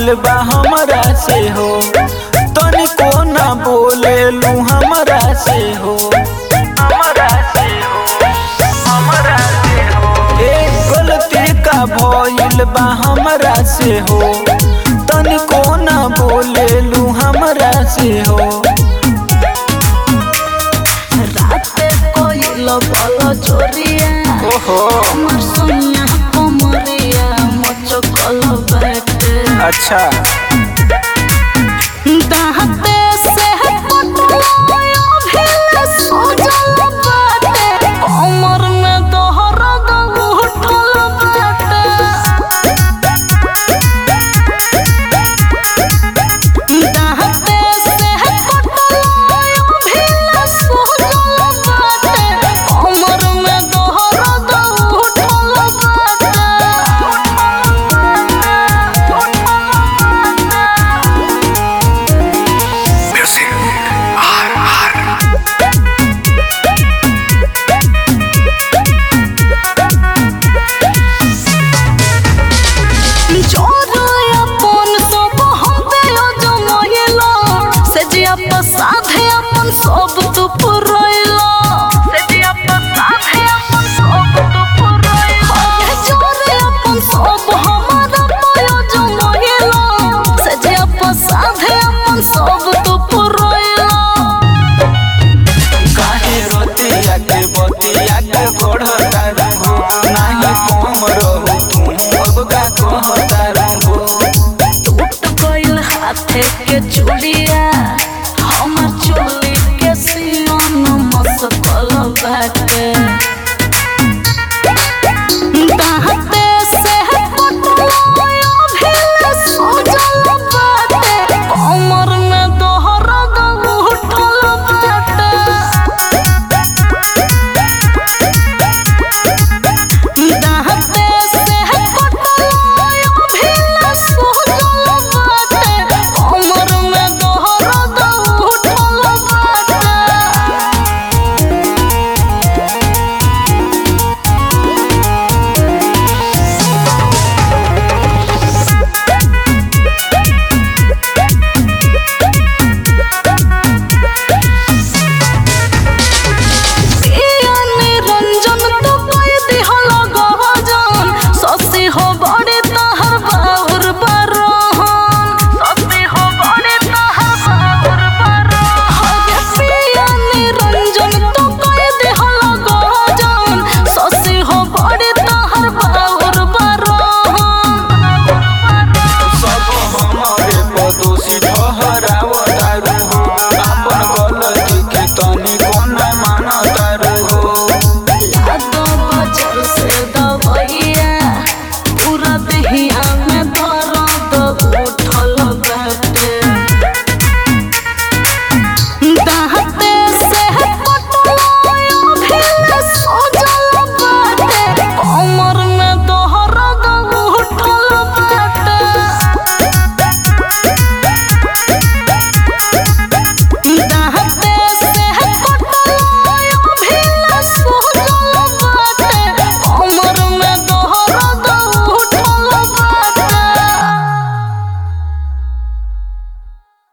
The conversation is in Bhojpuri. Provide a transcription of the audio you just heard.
भइल बा हमरा से हो तनिको ना बोलेलू हमरा से हो हमरा से हो हमरा से हो ए गलती का भइल बा हमरा से हो तनिको ना बोलेलू हमरा से हो राते कोइल बल चोरिया ओहो আমার সোনিয়া কমরিয়া মচকল বাটে अच्छा দাহাতে সে পটলায় ভিল সোজল বাটে কমর মে দহর উঠল বাটে দাহাতে সে পটলায় ভিল সোজল বাটে কমর মে দহর উঠল জোরায় আপন সব হবে অজমহিলা সে যে আপা সাধে আপন সব তো পুরইলা সে যে আপা সাধে আপন সব তো পুরইলা জোরে আপন সব हमारा পায় অজমহিলা সে যে আপা সাধে আপন সব তো পুরইলা काहे रोतिया के बतिया के बढ़ता रहू नाही कम रहू तू अब का कहता रहू टूट गइल हाथे के चूड़िया हमर चोली के सियन मसकल बाटे दाहते से पटलाय भेल सोजल बाटे कमर में दोहर उठल बाटे दाहते से पटलाय भेल सोजल बाटे कमर में दोहर उठल बाटे पिया निरंजन तो पाई दिहल गहजन ससी हो बड़े तहर बाउर बरहन ससी हो बड़े तहर बाउर बरहन पिया निरंजन तो पाई दिहल गहजन ससी हो बड़े तहर बाउर बरहन सब हमारे पड़ोसी